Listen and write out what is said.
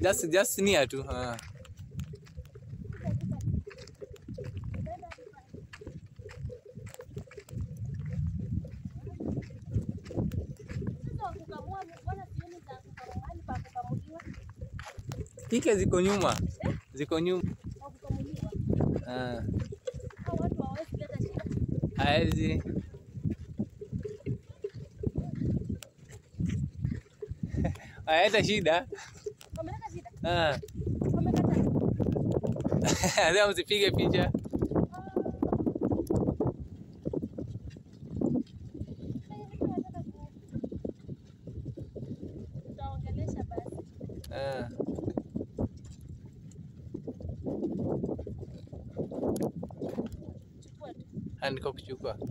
Just just near tu. Ah. Sasa kukamua mbona sioni za kukamua mahali pa kukamuliwa Kike ziko nyuma. Ziko nyuma. au kukamuliwa Ah. au watu hawawezi leta shida. Haezi. Haeta shida. Wameleta shida. Ah. Wamekataa. Leo msipige picha. Tutaongelesha basi. Ah. Chukua tu. Andiko kuchukua.